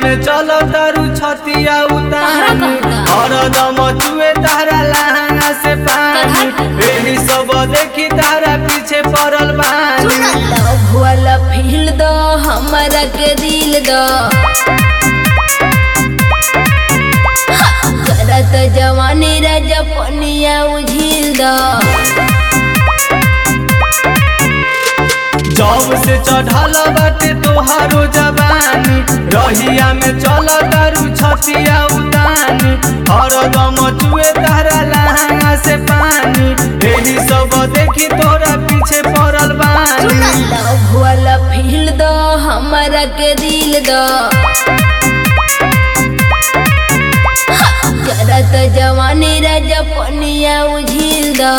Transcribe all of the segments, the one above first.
में चलो तारू छतिया उतान हरदम चुए तारा लहंगा से पानी एही सब देखी तारा पीछे पड़ल बानी लव वाला फील दो हमारा के दिल दो करत जवानी राजा पनिया उझिल दो जब से चढ़ल बाटे तोहारो जवानी रहिया में चल तारू छतिया उतानी हरदम चुए तारा लहंगा से पानी एही सब देखी तोरा पीछे पड़ल बानी लव वाला फील दो हमारा के दिल दो करत जवानी राजा पनिया उझिल दो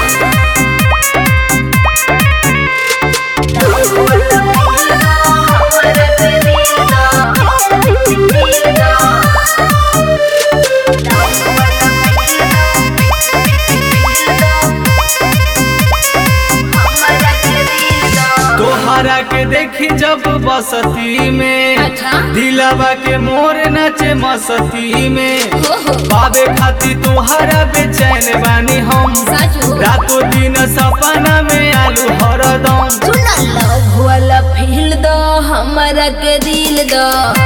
तोहरा के देखी जब बसती में अच्छा। दिलवा के मोर नाचे मस्ती में ओहो पावे खाती तोहरा बेचैन बानी हम साचो रातों दिन सपना में आलू हरदम सुना लव वाला फील दो हमारा के दिल दो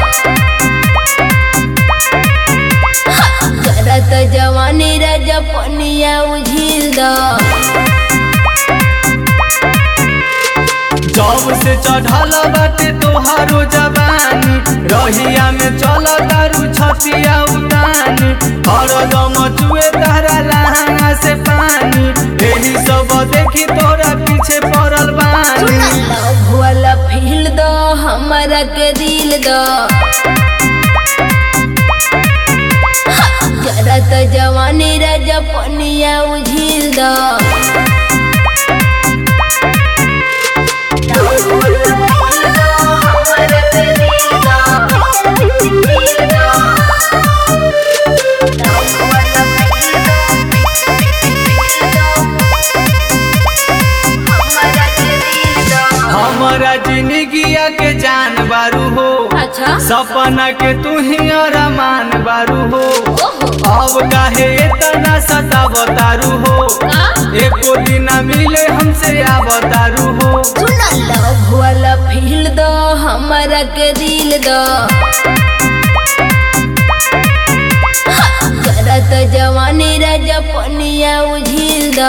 करत जवानी राजा पनिया उझिल दो जब से चढ़ल बाटे तोहारो जवानी रहिया में चल तारू छतिया उतानी हरदम चुए तारा लहंगा से पानी एही सब देखी तोरा पीछे पड़ल बानी लव वाला फील दो हमारा के दिल दो करत जवानी राजा पनिया उझिल दो हमारा जिंदगिया के जान बारू हो अच्छा सपना के तू ही अरमान बारू हो ओहो अब काहे इतना सतावतारू हो एको दिन मिले हमसे आवतारू हो सुना लव वाला फील दो हमारा के दिल दो करत जवानी राजा पनिया उझिल दो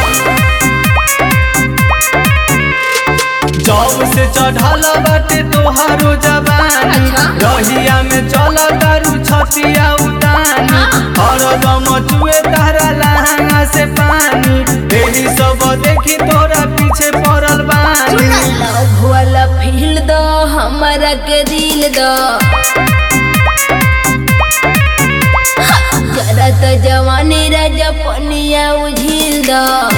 जब से चढ़ल बाटे तोहारो जवानी अच्छा। रहिया में चल तारू छतिया उतानी हरदम चुए तारा लहंगा से पानी एही सब देखी तोरा पीछे पड़ल बानी लव वाला फील दो हमारा के दिल दो करत जवानी राजा पनिया उझिल दो